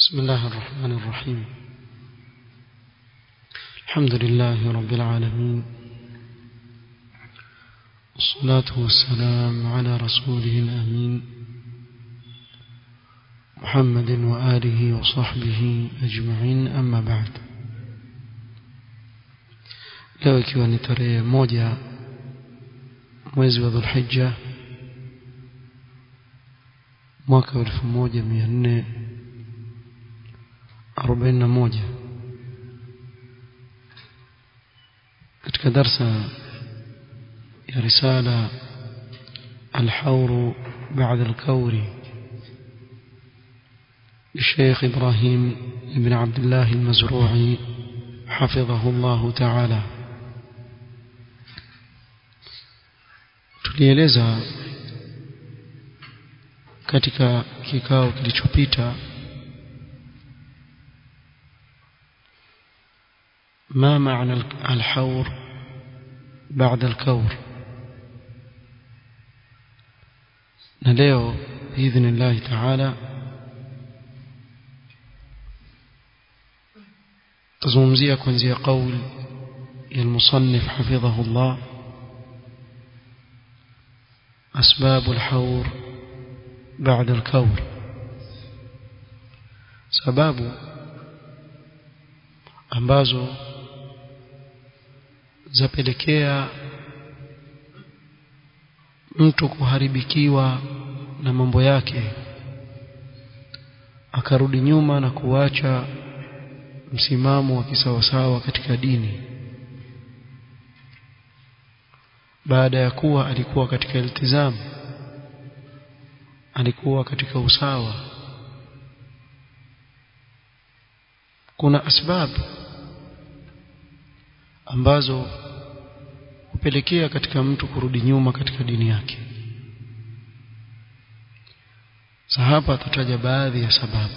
بسم الله الرحمن الرحيم الحمد لله رب العالمين والصلاة والسلام على رسوله الأمين محمد وآله وصحبه أجمعين أما بعد leo ikiwa ni tarehe moja mwezi wa dhulhija mwaka wa elfu moja mia nne arobaini na moja katika darsa ya risala الحور بعد الكور للشيخ إبراهيم بن عبد الله المزروعي حفظه الله تعالى tulieleza katika kikao kilichopita ما معنى الحور بعد الكور نلeo باذن الله تعالى تزومزيه kuanzia قول المصنف حفظه الله أسباب الحور بعد الكور sababu ambazo zapelekea mtu kuharibikiwa na mambo yake akarudi nyuma na kuacha msimamo wa kisawasawa katika dini baada ya kuwa alikuwa katika iltizamu alikuwa katika usawa kuna asbabu ambazo hupelekea katika mtu kurudi nyuma katika dini yake sahaba atataja baadhi ya sababu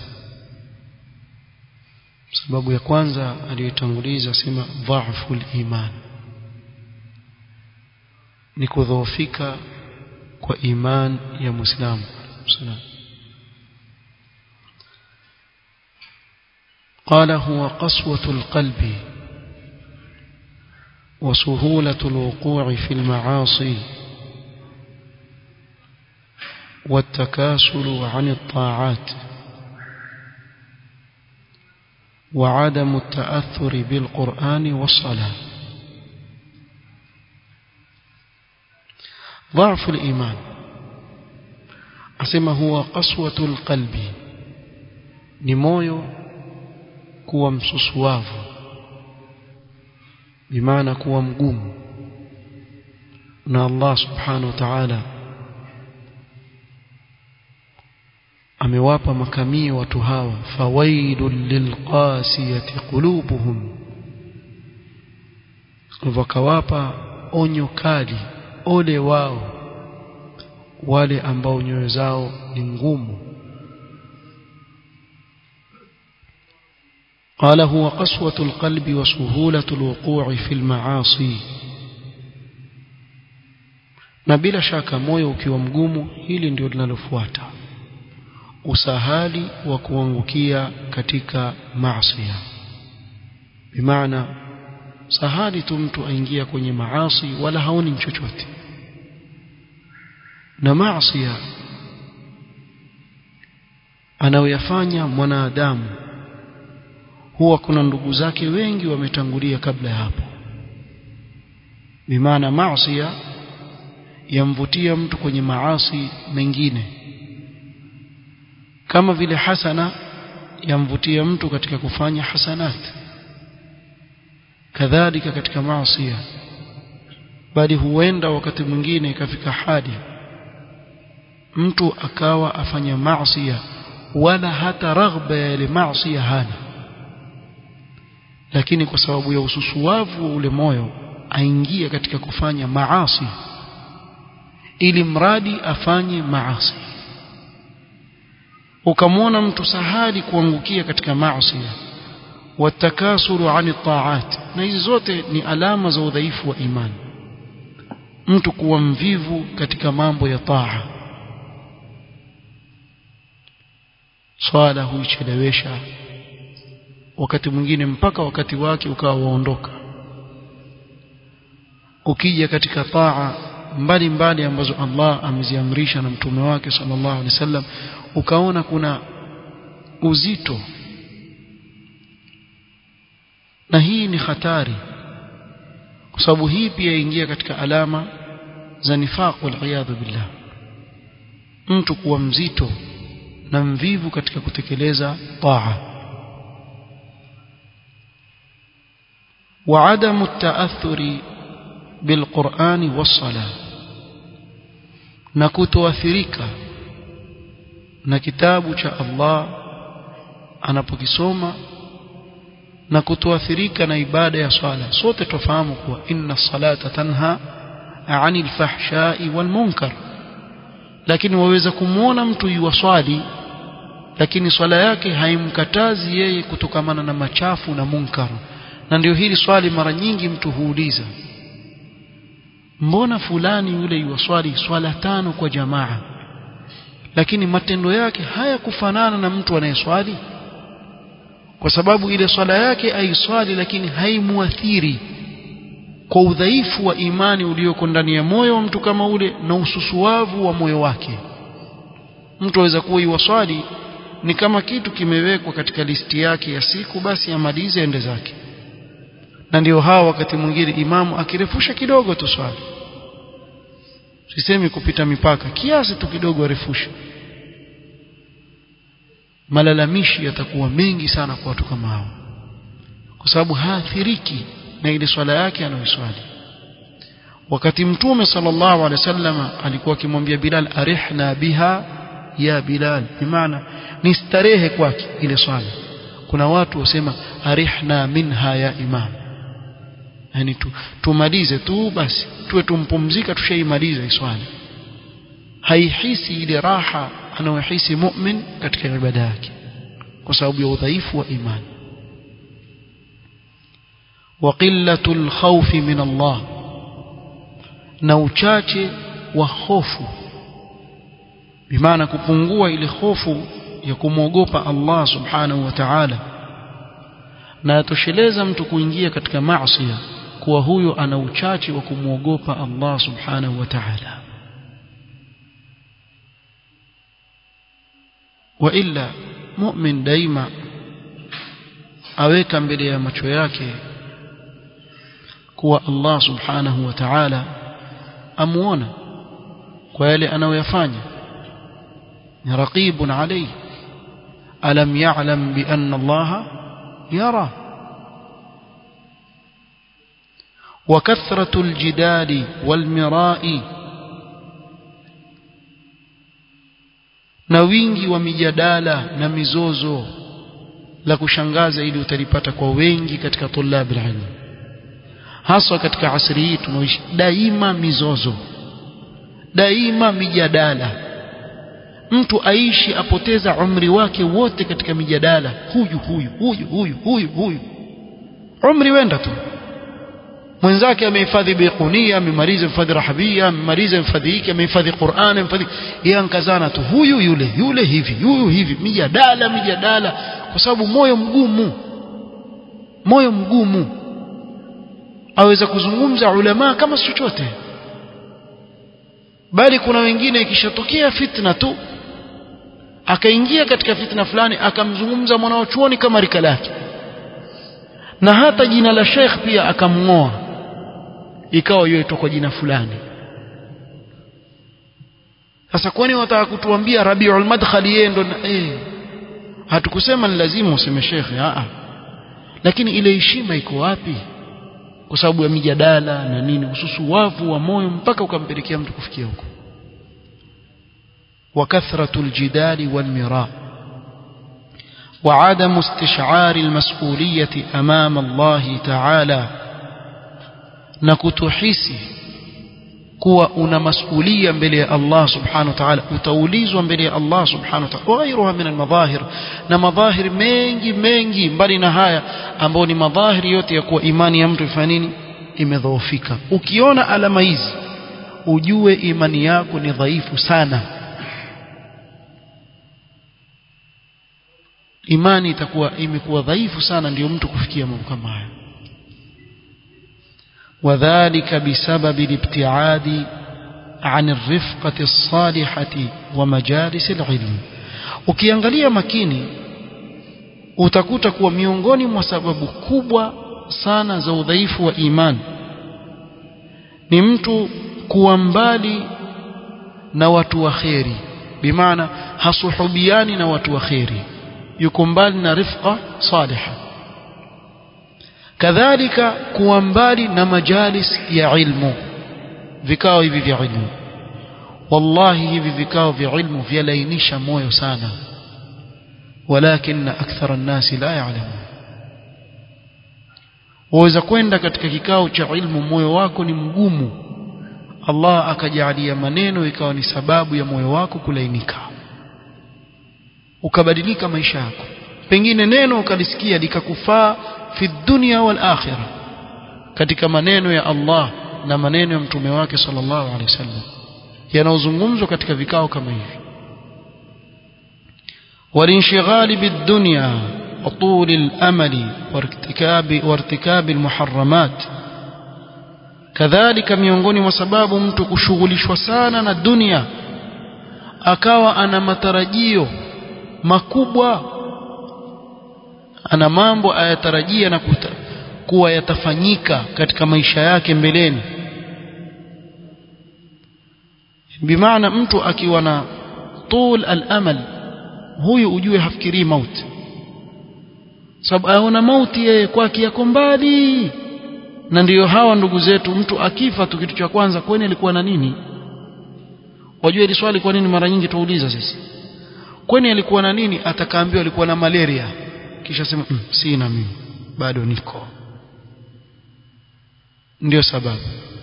sababu ya kwanza aliyotanguliza sema dhaifu iman ni kudhoofika kwa iman ya muislamu قال هو قسوة القلب وسهولة الوقوع في المعاصي والتكاسل عن الطاعات وعدم التأثر بالقرآن والصلاة ضعف الإيمان أسمى هو قسوة القلب نمويو كوى مسسواvu bimaana kuwa mgumu na Allah subhanahu wa ta'ala amewapa makamio watu hawa fawailul lilqasiyati qulubuhum wakawapa onyo kali ole wao wale ambao nyoyo zao ni ngumu قال هو قسوة القلب وسهولة الوقوع في المعاصي na bila shaka moyo ukiwa mgumu hili ndio linalofuata usahali wa kuangukia katika maasi bimaana sahali tu mtu aingia kwenye maasi wala haoni chochote na maasi anayoyafanya mwanadamu huwa kuna ndugu zake wengi wametangulia kabla ya hapo bimaana maasi yamvutia mtu kwenye maasi mengine kama vile hasana yamvutia mtu katika kufanya hasanat kadhalika katika maasi bali huenda wakati mwingine ikafika hadi mtu akawa afanya maasi wala hata raghba ya ile maasi hana lakini kwa sababu ya ususuavu wa ule moyo aingia katika kufanya maasi ili mradi afanye maasi ukamwona mtu sahali kuangukia katika maasi watakasuru ani taat na hizi zote ni alama za udhaifu wa imani mtu kuwa mvivu katika mambo ya taa swala huichelewesha wakati mwingine mpaka wakati wake ukawa waondoka ukija katika taa mbalimbali ambazo Allah ameziamrisha na mtume wake sallallahu alaihi wasallam ukaona kuna uzito na hii ni hatari kwa sababu hii pia ingia katika alama za nifaq wal billah mtu kuwa mzito na mvivu katika kutekeleza taa وعدم التأثر بالقرآن والصلاة نكتواثرika na kitabu cha Allah anapokisoma na kutoathirika na ibada ya swala sote tufahamu kuwa inna salata tanha anil fahshai wal munkar lakini waweza kumwona mtu yuwaswali lakini swala yake haimkatazi yeye kutokamana na machafu na munkar na ndio hili swali mara nyingi mtu huuliza mbona fulani yule yuwaswali swala tano kwa jamaa lakini matendo yake hayakufanana na mtu anayeswali kwa sababu ile swala yake aiswali lakini haimuathiri kwa udhaifu wa imani ulioko ndani ya moyo wa mtu kama ule na ususuavu wa moyo wake mtu aweza kuwa iwaswali ni kama kitu kimewekwa katika listi yake ya siku basi amalize ende zake na ndio hawa wakati mwingine imamu akirefusha kidogo tu swali sisemi kupita mipaka kiasi tu kidogo arefushe malalamishi yatakuwa mengi sana kwa watu kama hao kwa sababu haathiriki na ile swala yake anayoswali wakati mtume sallallahu alaihi wasallam alikuwa akimwambia Bilal arihna biha ya Bilal bimaana ni starehe kwake ile swala kuna watu wasema arihna minha ya imam yani tu, tumalize tu basi tuwe tumpumzika tushaimaliza swala haihisi ile raha anayohisi mu'min katika ibada yake kwa sababu ya udhaifu wa imani wa qillatul khawfi min Allah na uchache wa hofu bimaana kupungua ile hofu ya kumwogopa Allah subhanahu wa ta'ala na atosheleza mtu kuingia katika maasi kuwa huyo ana uchache wa kumwogopa Allah subhanahu wa ta'ala wa illa mu'min daima aweka mbele ya macho yake kuwa Allah subhanahu wa ta'ala amuona kwa yale anayoyafanya ni raqibun alayhi alam ya'lam bi anna Allah yara وكثرة الجدال والمراء na wingi wa mijadala na mizozo la kushangaza ili utalipata kwa wengi katika tulabil ilm haswa katika asri hii tunaoishi daima mizozo daima mijadala mtu aishi apoteza umri wake wote katika mijadala huyu huyu huyu huyu huyu huyu umri wenda tu mwenzake amehifadhi biqunia amemaliza hifadhi rahabia amemaliza hifadhi hiki amehifadhi Qur'an amehifadhi yeye ankazana tu huyu yule yule hivi huyu hivi mijadala mijadala kwa sababu moyo mgumu moyo mgumu aweza kuzungumza ulama kama chochote bali kuna wengine ikishatokea fitna tu akaingia katika fitna fulani akamzungumza mwanachuoni kama rika lake na hata jina la sheikh pia akamngoa ikawa yoitwa kwa jina fulani sasa kwani wataka kutuambia Rabiul Madkhali yeye ndo eh hatukusema ni lazima useme shekhe a lakini ile heshima iko wapi kwa sababu ya mijadala na nini hususu wavu wa moyo mpaka ukampelekea mtu kufikia huko وكثرة الجدال والمراء وعدم استشعار المسؤولية أمام الله تعالى نكتحسي kuwa una masulia mbele ya Allah subhanahu wa ta'ala utaulizwa mbele ya Allah subhanahu wa ta'ala wagairuha min almadhahir na madhahir mengi mengi mbali na haya ambao ni madhahiri yote ya kuwa imani ya mtu ifanya nini imedhoofika ukiona alama hizi ujue imani yako ni dhaifu sana imani itakuwa imekuwa dhaifu sana ndio mtu kufikia mambo kama haya وذلك بسبب الابتعاد عن الرفقة الصالحة ومجالس العلم ukiangalia makini utakuta kuwa miongoni mwa sababu kubwa sana za udhaifu wa imani ni mtu kuwa mbali na watu wa kheri bimaana hasuhubiani na watu wa kheri yuko mbali na rifqa saliha kadhalika kuwa mbali na majalis ya ilmu vikao hivi vya ilmu wallahi hivi vikao vya ilmu vyalainisha moyo sana walakin akthara nnasi la ya'lamun waweza kwenda katika kikao cha ilmu moyo wako ni mgumu Allah akajalia maneno ikawa ni sababu ya moyo wako kulainika ukabadilika maisha yako pengine neno ukalisikia likakufaa fi dunya wal akhirah katika maneno ya Allah na maneno ya mtume wake sallallahu alaihi wasallam yanayozungumzwa katika vikao kama hivi walinshghali bidunya وطول الأمل وارتكاب وارتكاب المحرمات kadhalika miongoni mwa sababu mtu kushughulishwa sana na dunia akawa ana matarajio makubwa ana mambo ayatarajia na kuta, kuwa yatafanyika katika maisha yake mbeleni bimaana mtu akiwa na tul al-amal huyu ujue hafikirii mauti sababu aona mauti yeye kwake yako mbali na ndiyo hawa ndugu zetu mtu akifa tu kitu cha kwanza kwani alikuwa na nini wajua hili swali kwa nini mara nyingi tuuliza sisi kwani alikuwa na nini atakaambiwa alikuwa na malaria kisha sema mm, sina mimi bado niko ndio sababu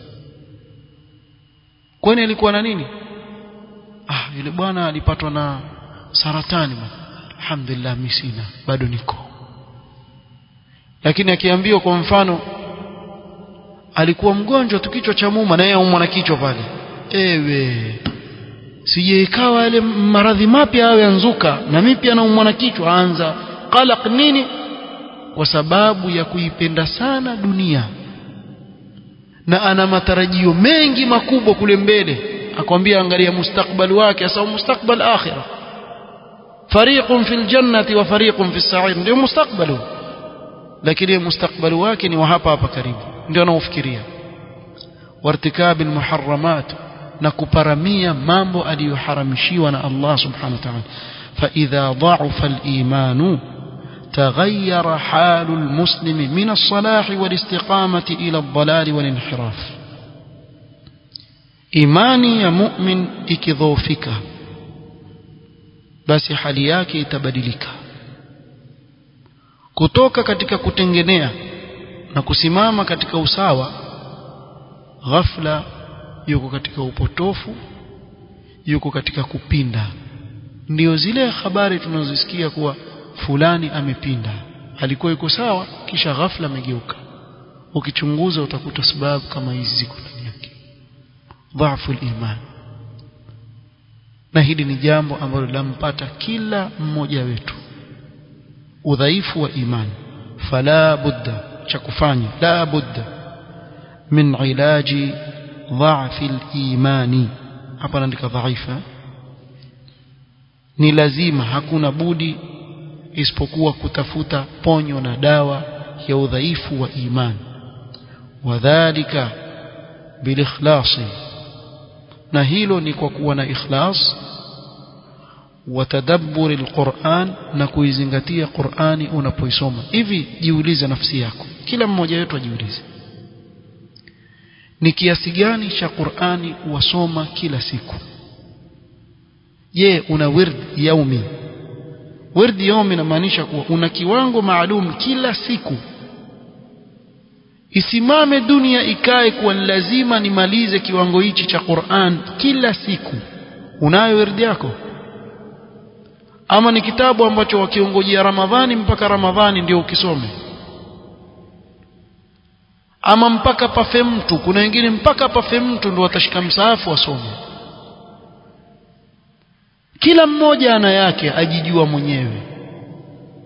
kwani alikuwa na nini ah yule bwana alipatwa na saratani alhamdulillah mimi sina bado niko lakini akiambiwa kwa mfano alikuwa mgonjwa tu kichwa cha muma na yeye aumwa na kichwa pale ewe sije ikawa yale maradhi mapya awe yanzuka na mimi pia naumwa na kichwa anza qalaq nini kwa sababu ya kuipenda sana dunia na ana matarajio mengi makubwa kule mbele akwambia angalia mustakbali wake asa mustakbal akhirah fariqun fil jannati wa fariqun fis sa'ir ndio mustakbalu lakini mustakbali wake ni wa hapa hapa karibu ndio anaofikiria wartikabi almuharramat na kuparamia mambo aliyoharamishiwa na Allah subhanahu wa ta'ala fa idha dha'afa al-iman تغير حال المسلم من الصلاح والاستقامة إلى الضلال والانحراف إيماني يا مؤمن إكذوفك بس hali yake itabadilika kutoka katika kutengenea na kusimama katika usawa ghafla yuko katika upotofu yuko katika kupinda ndio zile habari tunazosikia kuwa fulani amepinda alikuwa yuko sawa kisha ghafla amegeuka ukichunguza utakuta sababu kama hizi ziko ndani yake dhaifu iman na hili ni jambo ambalo lampata kila mmoja wetu udhaifu wa imani fala budda cha kufanya la budda min ilaji dha'fi al-imani hapa naandika dhaifa ni lazima hakuna budi isipokuwa kutafuta ponyo na dawa ya udhaifu wa imani wadhālika bilikhlasi na hilo ni kwa kuwa na ikhlas watadabburi alquran na kuizingatia qurani unapoisoma hivi jiulize nafsi yako kila mmoja wetu ajiulize ni kiasi gani cha qurani wasoma kila siku je una wird yaumi wird yaumi inamaanisha kuwa una kiwango maalum kila siku isimame dunia ikae kuwa lazima nimalize kiwango hichi cha Qur'an kila siku unayo wirdi yako ama ni kitabu ambacho wakiongojea Ramadhani mpaka Ramadhani ndio ukisome ama mpaka pafe mtu kuna wengine mpaka pafe mtu ndio watashika msaafu wasome kila mmoja ana yake ajijua mwenyewe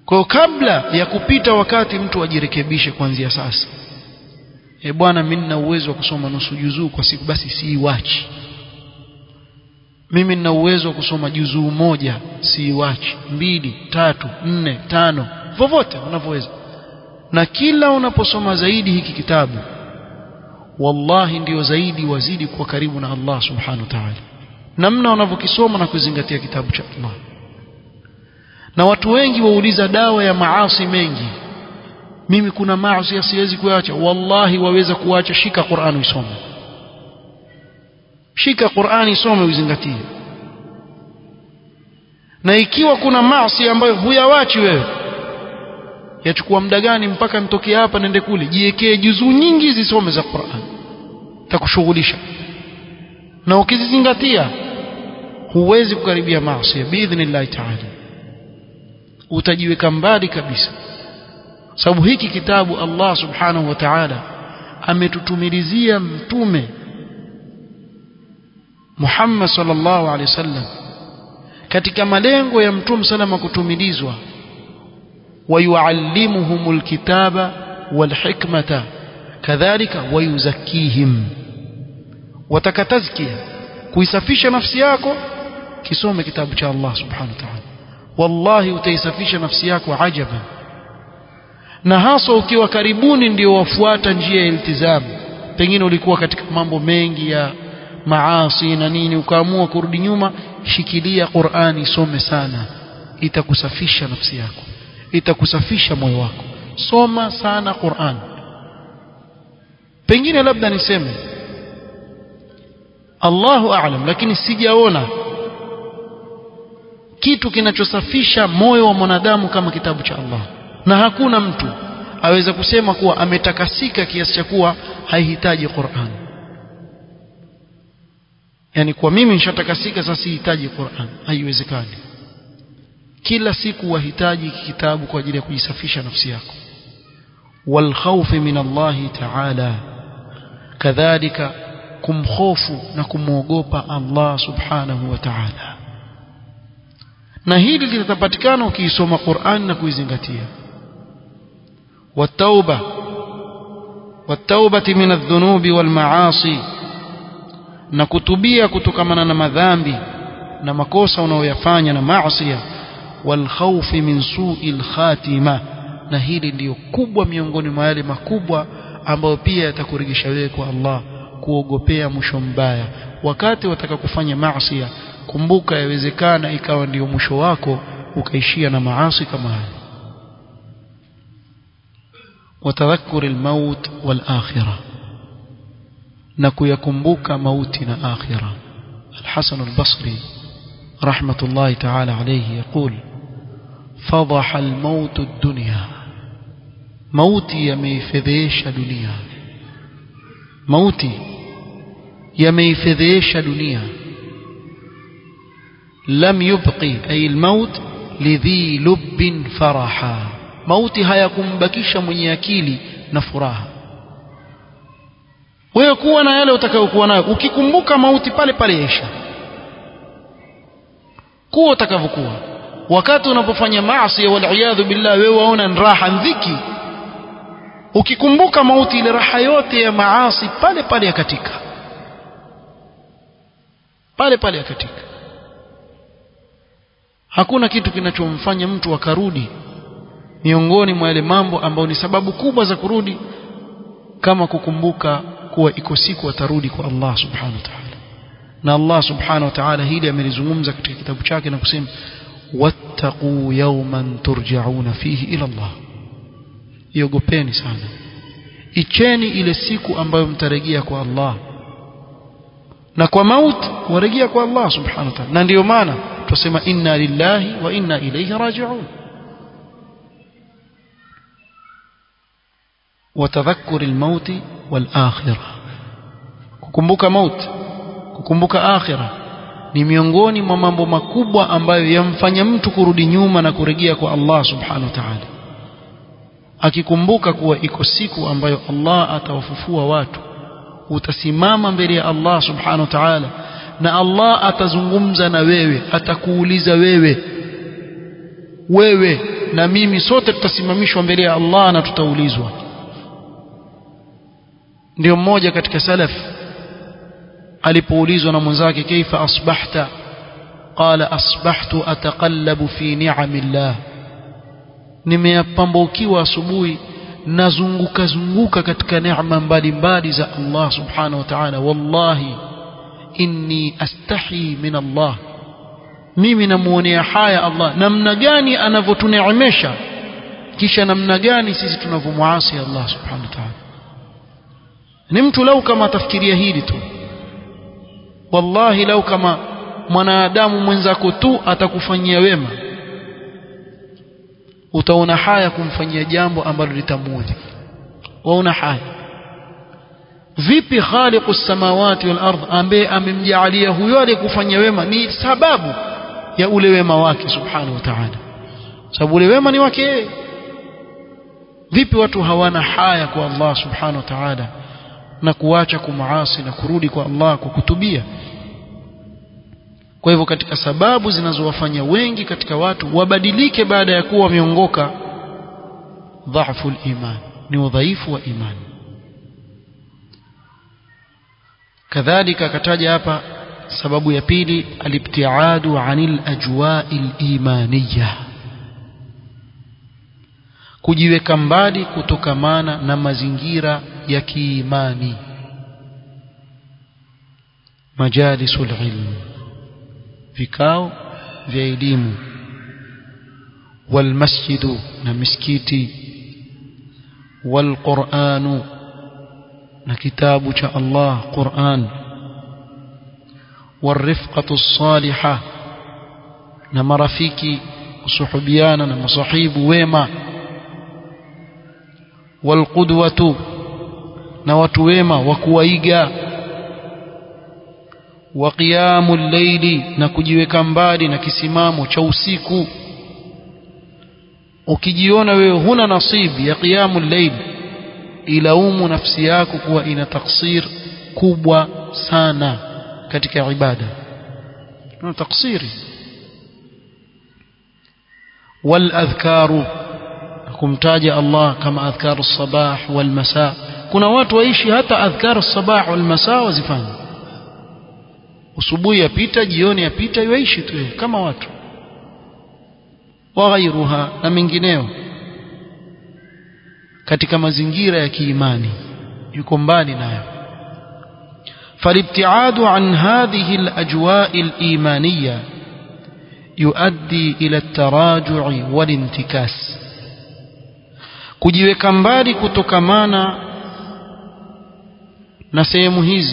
kwa kabla ya kupita wakati mtu ajirekebishe kuanzia sasa e bwana mimi nina uwezo wa kusoma nusu juzuu kwa siku basi siiwachi mimi nina uwezo wa kusoma juzuu moja siiwachi mbili tatu nne tano vovote unavyoweza na kila unaposoma zaidi hiki kitabu wallahi ndiyo zaidi wazidi kuwa karibu na Allah subhanahu wa ta'ala namna wanavyokisoma na kuzingatia kitabu cha Allah na watu wengi wauliza dawa ya maasi mengi mimi kuna maasi siwezi kuacha wallahi waweza kuacha shika Qur'an usome shika Qur'an isome uzingatie na ikiwa kuna maasi ambayo huyawachi wewe yachukua muda gani mpaka nitokee hapa nende kule jiwekee juzuu nyingi zisome za Qur'an takushughulisha na ukizizingatia huwezi kukaribia maasi biidhnillah ta'ala utajiweka mbali kabisa sababu hiki kitabu Allah subhanahu wa ta'ala ametutumilizia mtume Muhammad sallallahu alaihi wasallam katika malengo ya mtume salama kutumilizwa ويعلمهم الكتاب والحكمة كذلك ويزكيهم وتكتزكية kuisafisha nafsi yako kisome kitabu cha Allah subhanahu wa ta'ala wallahi utaisafisha nafsi yako ajaban na hasa ukiwa karibuni ndio wafuata njia ya iltizamu pengine ulikuwa katika mambo mengi ya maasi na nini ukaamua kurudi nyuma shikilia Qur'ani some sana itakusafisha nafsi yako itakusafisha moyo wako soma sana Qur'an pengine labda niseme Allahu a'lam lakini sijaona kitu kinachosafisha moyo wa mwanadamu kama kitabu cha Allah na hakuna mtu aweza kusema kuwa ametakasika kiasi cha kuwa haihitaji Qur'an yani kwa mimi nishatakasika sasa sihitaji Qur'an haiwezekani kila siku wahitaji kitabu kwa ajili ya kujisafisha nafsi yako والخوف من الله تعالى كذلك kumhofu na kumwogopa Allah subhanahu wa ta'ala na hili litapatikana ukiisoma Qur'an na kuizingatia والتوبه والتوبه من الذنوب والمعاصي na kutubia kutokamana na madhambi na makosa unayoyafanya na maasi والخوف من سوء الخاتمه na hili ndiyo kubwa miongoni mwa yale makubwa ambayo pia yatakurejesha wewe kwa Allah kuogopea mwisho mbaya wakati wataka kufanya maasi kumbuka yawezekana ikawa ndiyo mwisho wako ukaishia na maasi kama haya وتذكر الموت والآخرة نكو يكمبوك موتنا آخرة الحسن البصري رحمة الله تعالى عليه يقول فضح الموت الدنيا موتي يميفذيش دنيا موتي يميفذيش دنيا لم يبقي أي الموت لذي لب فرحا mauti hayakumbakisha mwenye akili na furaha wewe kuwa na yale utakayokuwa nayo ukikumbuka mauti pale pale yaisha kuwa utakavyokuwa wakati unapofanya maasi waliyadhu billah wewe waona raha dhiki ukikumbuka mauti ile raha yote ya maasi pale pale yakatika pale pale yakatika hakuna kitu kinachomfanya mtu akarudi miongoni mwa yale mambo ambayo ni sababu kubwa za kurudi kama kukumbuka kuwa iko siku atarudi kwa Allah subhanahu wa ta'ala na Allah subhanahu wa ta'ala hili amelizungumza katika kitabu chake na kusema wattaqu yawman turja'una fihi ila Allah iogopeni sana icheni ile siku ambayo mtarejea kwa Allah na kwa mauti warejea kwa Allah subhanahu wa ta'ala na ndiyo maana tusema inna lillahi wa inna ilayhi raji'un وتذكر الموت والآخرة kukumbuka maut kukumbuka akhira ni miongoni mwa mambo makubwa ambayo yamfanya mtu kurudi nyuma na kurejea kwa Allah subhanahu wa ta'ala akikumbuka kuwa iko siku ambayo Allah atawafufua watu utasimama mbele ya Allah subhanahu wa ta'ala na Allah atazungumza na wewe atakuuliza wewe wewe na mimi sote tutasimamishwa mbele ya Allah na tutaulizwa ndio mmoja katika salaf alipoulizwa na mwenzake kaifa asbahta qala asbahtu ataqallabu fi ni'amillah nimeyapambaukiwa asubuhi nazunguka zunguka katika neema mbalimbali za Allah subhanahu wa ta'ala wallahi inni astahi min Allah mimi namuonea haya Allah namna gani anavyotuneemesha kisha namna gani sisi tunavyomuasi Allah subhanahu wa ta'ala ni mtu lau kama atafikiria hili tu wallahi lau kama mwanadamu mwenzako tu atakufanyia wema utaona haya kumfanyia jambo ambalo litamuudhi waona haya vipi khaliqu samawati wal ardh ambaye amemjaalia huyo aliyekufanyia wema ni sababu ya ule wema wake subhanahu wa ta'ala sababu ule wema ni wake yeye vipi watu hawana haya kwa Allah subhanahu wa ta'ala na kuacha kumaasi na kurudi kwa Allah kwa kutubia kwa hivyo katika sababu zinazowafanya wengi katika watu wabadilike baada ya kuwa wameongoka dhaifu iman ni udhaifu wa imani kadhalika akataja hapa sababu ya pili alibtiadu anil ajwai limaniyah kujiweka mbali kutokamana na mazingira ya kiimani majalisul ilm vikao vya elimu walmasjidu na misikiti walquranu na kitabu cha Allah Qur'an warifqatu salihah na marafiki kusuhubiana na masahibu wema walqudwatu na watu wema wa kuwaiga wa qiyamul layli na kujiweka mbali na kisimamo cha usiku ukijiona wewe huna nasibu ya qiyamul layl ilaumu nafsi yako kuwa ina taksir kubwa sana katika ibada na taksiri wal adhkaru kumtaja Allah kama adhkaru sabah wal masa kuna watu waishi hata adhkaru sabah wal masa wazifanya usubuhi yapita jioni yapita yaishi tu kama watu waghairuha na mengineo katika mazingira ya kiimani yuko mbali nayo فالابتعاد عن هذه الأجواء الإيمانية يؤدي إلى التراجع والانتكاس kujiweka mbali kutokamana na sehemu hizi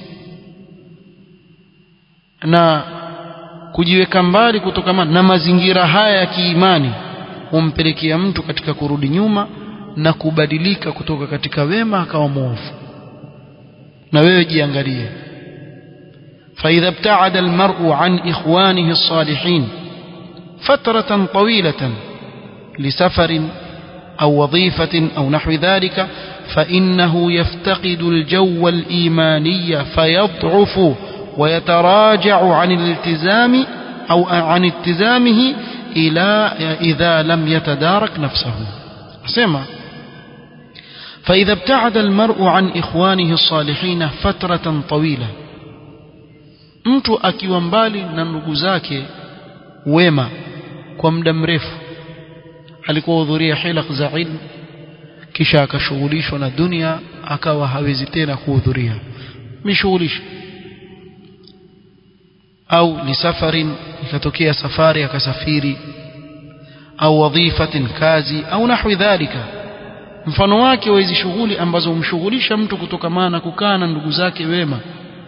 na kujiweka mbali kutokamana na mazingira haya ya kiimani humpelekea mtu katika kurudi nyuma na kubadilika kutoka katika wema akawa mwovu na wewe jiangalie فإذا ابتعد المرء عن إخوانه الصالحين فترة طويلة لسفر أو وظيفة أو نحو ذلك فإنه يفتقد الجو الإيماني فيضعف ويتراجع عن الالتزام أو عن التزامه إلى إذا لم يتدارك نفسه سمع فإذا ابتعد المرء عن إخوانه الصالحين فترة طويلة mtu akiwa mbali na ndugu zake wema kwa muda mrefu alikuwa hudhuria hilaq za ilmu kisha akashughulishwa na dunia akawa hawezi tena kuhudhuria mishughulisha au ni safarin ikatokea safari akasafiri au wadhifatin kazi au nahwi dhalika mfano wake wa hizi shughuli ambazo humshughulisha mtu kutokamana na kukaa na ndugu zake wema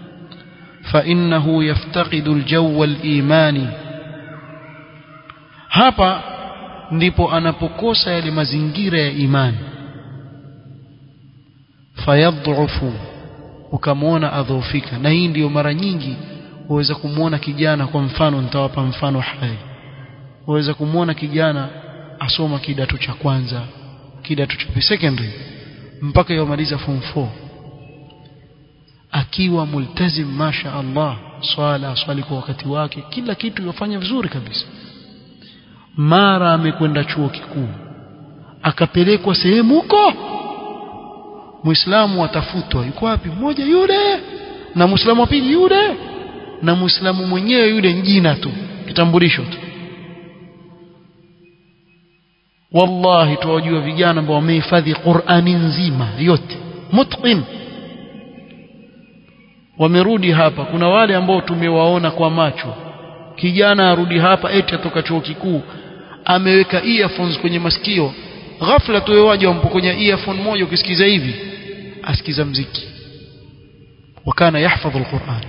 فإنه يفتقد الجو الإيماني hapa ndipo anapokosa yale mazingira ya imani fayadhufu ukamwona adhofika na hii ndiyo mara nyingi waweza kumwona kijana kwa mfano nitawapa mfano hai waweza kumwona kijana asoma kidato cha kwanza kidato cha secondary mpaka yomaliza form 4 akiwa multazim masha Allah swala swali kwa wakati wake kila kitu yofanya vizuri kabisa mara amekwenda chuo kikuu akapelekwa sehemu huko muislamu atafutwa yuko wapi mmoja yule na muislamu wa pili yule na muislamu mwenyewe yule jina tu kitambulisho tu wallahi tuwajua vijana ambao wamehifadhi Qur'ani nzima yote mutqin wamerudi hapa kuna wale ambao tumewaona kwa macho kijana arudi hapa eti atoka chuo kikuu ameweka earphones kwenye masikio ghafla tu waje wampokonya earphone moja ukisikiza hivi asikiza mziki wakana yahfadhu alquran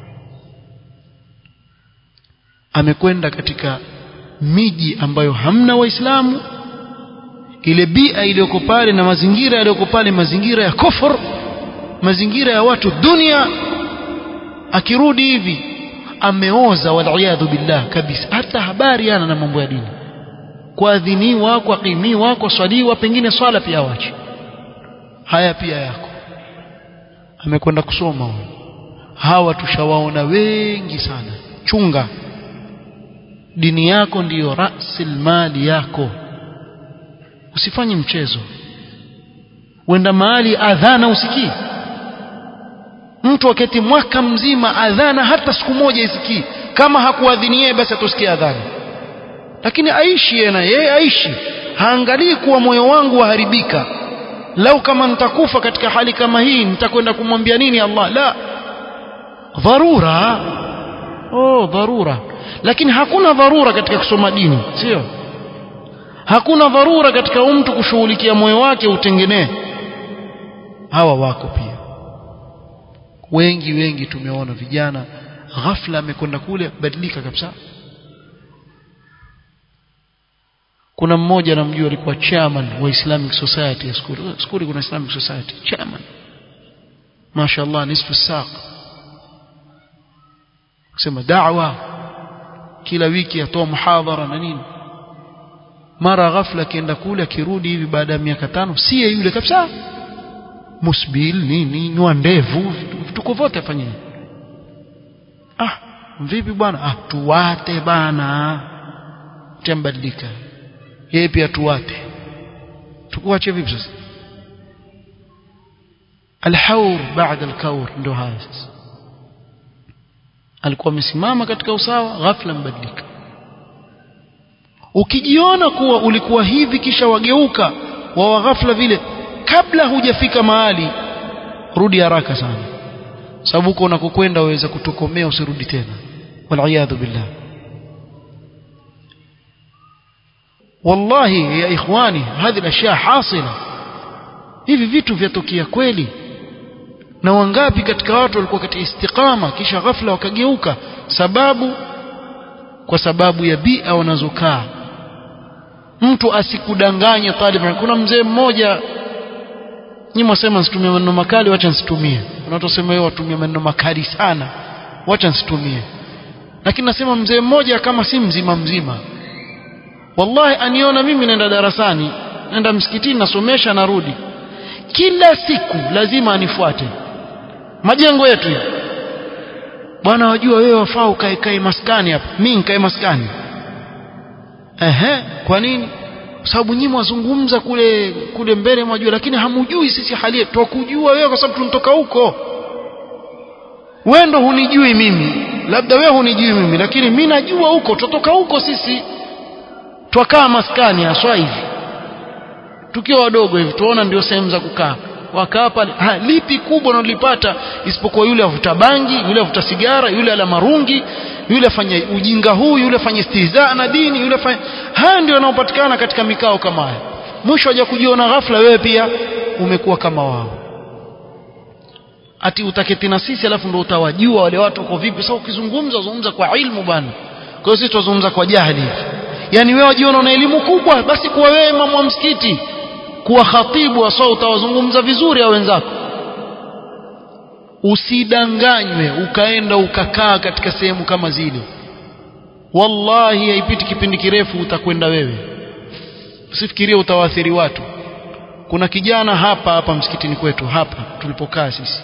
amekwenda katika miji ambayo hamna waislamu ile bia iliyoko pale na mazingira yaliyoko pale mazingira ya kufur mazingira ya watu dunia akirudi hivi ameoza waliyadhu billah kabisa hata habari ana na mambo ya dini kuadhiniwa kuaqimiwa kuswaliwa pengine swala pia wache haya pia yako amekwenda kusoma huyo hawa tushawaona wengi sana chunga dini yako ndiyo rasil mali yako usifanye mchezo wenda mahali adhana usikii mtu aketi mwaka mzima adhana hata siku moja isikii kama hakuadhinie basi atosikia adhana lakini aishi yeye na yeye aishi haangalii kuwa moyo wangu waharibika lau kama nitakufa katika hali kama hii nitakwenda kumwambia nini Allah la dharura oh dharura lakini hakuna dharura katika kusoma dini sio hakuna dharura katika mtu kushughulikia moyo wake utengenee hawa wako pia wengi wengi tumeona vijana ghafla amekwenda kule badilika kabisa kuna mmoja namjua alikuwa chairman wa Islamic Society ya skuli skuli kuna Islamic Society chairman mashaallah nisfu saq kusema da'wa kila wiki atoa muhadhara na nini mara ghafla akienda kule akirudi hivi baada ya miaka tano siye yule kabisa musbil nini nywa ndevu vituko vyote afanyeni ah vipi bwana ah tuwate bana tambadilika yeye pia tuwate tukuache vipi sasa alhaur baada alkaur ndio haya sasa alikuwa amesimama katika usawa ghafla mbadilika ukijiona kuwa ulikuwa hivi kisha wageuka wawa ghafla vile kabla hujafika mahali rudi haraka sana sababu huko unakokwenda waweza kutokomea usirudi tena waliyadhu billah wallahi ya ikhwani hadhi الاشياء hasila hivi vitu vyatokea kweli na wangapi katika watu walikuwa katika istiqama kisha ghafla wakageuka sababu kwa sababu ya bia wanazokaa mtu asikudanganye talib kuna mzee mmoja nyinyi mwasema nsitumie maneno makali wacha nsitumie unatosema wewe watumie maneno makali sana wacha nsitumie lakini nasema mzee mmoja kama si mzima mzima wallahi aniona mimi naenda darasani naenda msikitini nasomesha narudi kila siku lazima anifuate majengo yetu hivi bwana wajua wewe wafaa ukae kae maskani hapa mimi nikae maskani ehe kwa nini kwa sababu nyinyi mwazungumza kule kule mbele mwajua lakini hamujui sisi hali yetu tukujua wewe kwa sababu tunatoka huko wewe ndo hunijui mimi labda wewe hunijui mimi lakini mimi najua huko tutoka huko sisi twakaa maskani haswa hivi tukiwa wadogo hivi tuona ndio sehemu za kukaa wakaa pale ha, lipi kubwa unalipata isipokuwa yule avuta bangi yule avuta sigara yule ala marungi yule afanye ujinga huu yule afanye istihzaa na dini yule afanye haya ndio yanayopatikana katika mikao kama haya mwisho haja kujiona ghafla wewe pia umekuwa kama wao ati utaketi na sisi alafu ndio utawajua wale watu wako vipi sasa ukizungumza zungumza kwa ilmu bwana kwa hiyo sisi tuzungumza kwa jahili yani wewe wajiona una elimu kubwa basi kuwa wewe imamu wa msikiti kuwa khatibu wa sawa utawazungumza vizuri au wenzako usidanganywe ukaenda ukakaa katika sehemu kama zile wallahi haipiti kipindi kirefu utakwenda wewe usifikirie utawaathiri watu kuna kijana hapa hapa msikitini kwetu hapa tulipokaa sisi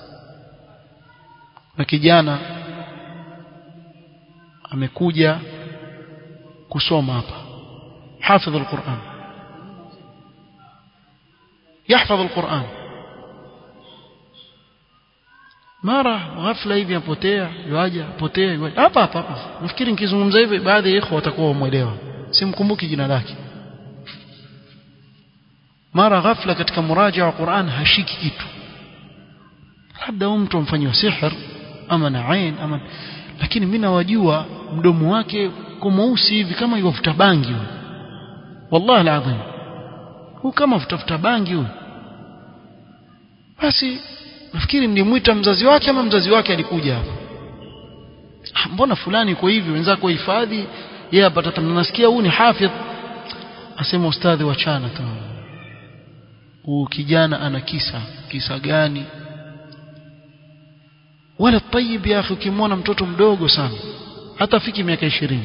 na kijana amekuja kusoma hapa حافظ القرآن يحفظ القرآن mara ghafla hivi apotea yuaja apotea yuaja hapa hapa hapa nafikiri nikizungumza hivi baadhi ya ikhwa watakuwa wamuelewa simkumbuki jina lake mara ghafla katika muraja wa Qur'an hashiki kitu labda huyu mtu amfanywa sihr ama na ain ama lakini mimi nawajua mdomo wake kwa mweusi hivi kama yuvuta bangi huyo wallahi alazim huyu kama vutafuta bangi huyu basi nafikiri nilimwita mzazi wake ama mzazi wake alikuja hapa ah, mbona fulani iko hivi wenzako hifadhi yeye apata tamna nasikia huyu ni hafidh asema ustadhi wachana tu huyu kijana ana kisa kisa gani wala tayib ya akhi ukimwona mtoto mdogo sana hata fiki miaka ishirini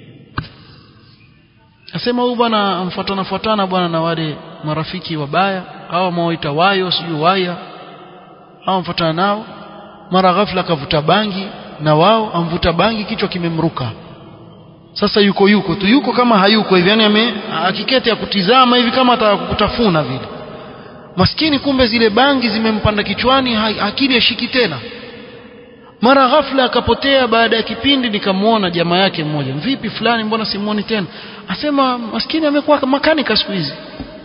asema huyu bwana amfuatana fuatana bwana na wale marafiki wabaya au mawaita wayo sijui waya au amfuatana nao mara ghafla akavuta bangi na wao amvuta bangi kichwa kimemruka sasa yuko yuko tu yuko kama hayuko hivi yani ame akiketi ya kutizama hivi kama atakutafuna vile maskini kumbe zile bangi zimempanda kichwani akili ashiki tena mara ghafla akapotea baada ya kipindi nikamwona jamaa yake mmoja vipi fulani mbona simuoni tena asema maskini amekuwa makanika siku hizi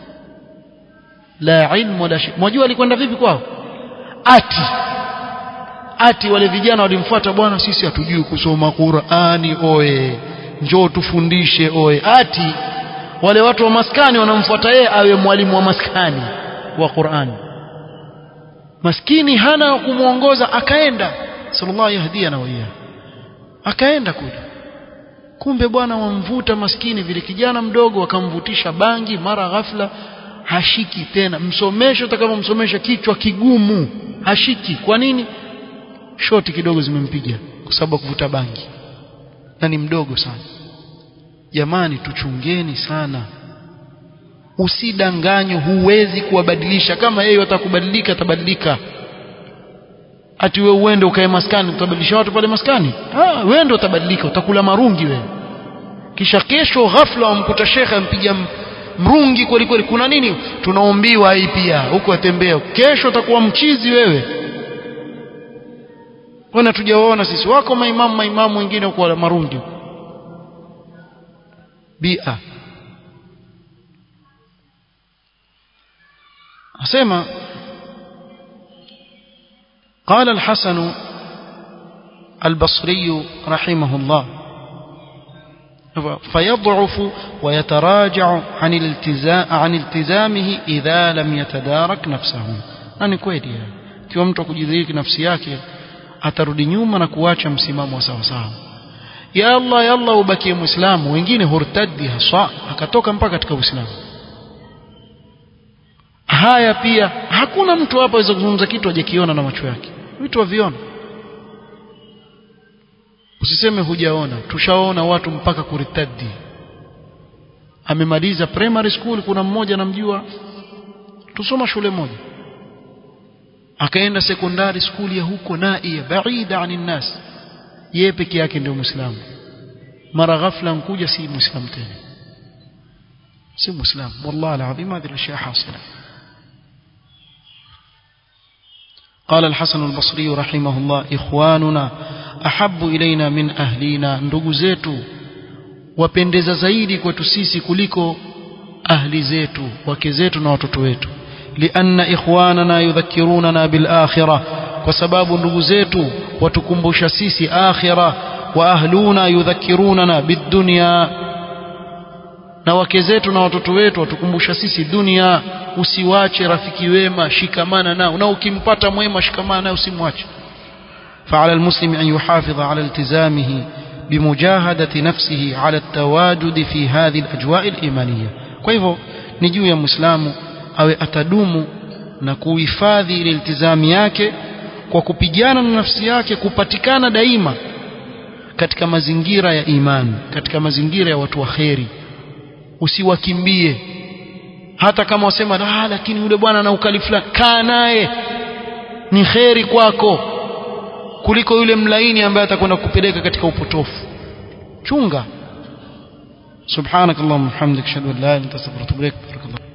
la ilmu wala shay mwajua alikwenda vipi kwao ati ati wale vijana walimfuata bwana sisi hatujui kusoma Qur'ani oe njoo tufundishe oe ati wale watu wa maskani wanamfuata yeye awe mwalimu wa maskani wa Qur'ani maskini hana kumuongoza akaenda sallallahu yahdia na waya akaenda kule kumbe bwana wamvuta maskini vile kijana mdogo akamvutisha bangi mara ghafla hashiki tena msomesho utakavyomsomesha kichwa kigumu hashiki kwa nini shoti kidogo zimempiga kwa sababu kuvuta bangi na ni mdogo sana jamani tuchungeni sana usidanganywe huwezi kuwabadilisha kama yeye watakubadilika atabadilika ati wewe uende ukae maskani utabadilisha watu pale maskani ah wewe ndio utabadilika utakula marungi wewe kisha kesho ghafla wamkuta shekhe ampiga mrungi kweli kweli kuna nini tunaombiwa hii pia huko atembea kesho utakuwa mchizi wewe wana tujawaona sisi wako maimamu maimamu wengine huko wala marungi bia asema قال الحسن البصري رحمه الله فيضعف ويتراجع عن الالتزام عن التزامه إذا لم يتدارك نفسه nani kweli kiwa mtu akujidhihiri nafsi yake atarudi nyuma na kuacha msimamo wa sawa sawa ya Allah ya Allah ubakie muislamu wengine hurtadi haswa akatoka mpaka katika uislamu haya pia hakuna mtu hapa aweza kuzungumza kitu hajakiona na macho yake vitu waviona usiseme hujaona tushaona watu mpaka kuritadi amemaliza primary school kuna mmoja namjua tusoma shule moja akaenda sekondari skuli ya huko naia baida anin nas yeye peke yake ndio muislamu mara ghafla nkuja si muislamu tena si muislamu wallahi alazim hadhihi الاشياء حاصله قال الحسن البصري رحمه الله إخواننا أحب إلينا من أهلنا ndugu zetu wapendeza zaidi kwetu sisi kuliko ahli zetu wake zetu na watoto wetu lianna ikhwanana yudhakkirunana bil akhirah kwa sababu ndugu zetu watukumbusha sisi akhira wa ahluna yudhakkirunana bid dunya na wake zetu na watoto wetu watukumbusha sisi dunia usiwache rafiki wema shikamana nao na ukimpata mwema shikamana nao usimwache فعلى المسلم أن يحافظ على التزامه بمجاهدة نفسه على التواجد في هذه الأجواء الإيمانية كيف نجو يا مسلم أو أتدوم na kuhifadhi ile iltizami yake kwa kupigana na nafsi yake kupatikana daima katika mazingira ya imani katika mazingira ya watu wa kheri usiwakimbie hata kama wasema ah lakini yule bwana ana ukali fulani kaa naye ni kheri kwako kuliko yule mlaini ambaye atakwenda kupeleka katika upotofu chunga سبحانك اللهم وبحمدك اشهد ان لا اله الا انت استغفرك واتوب اليك بارك الله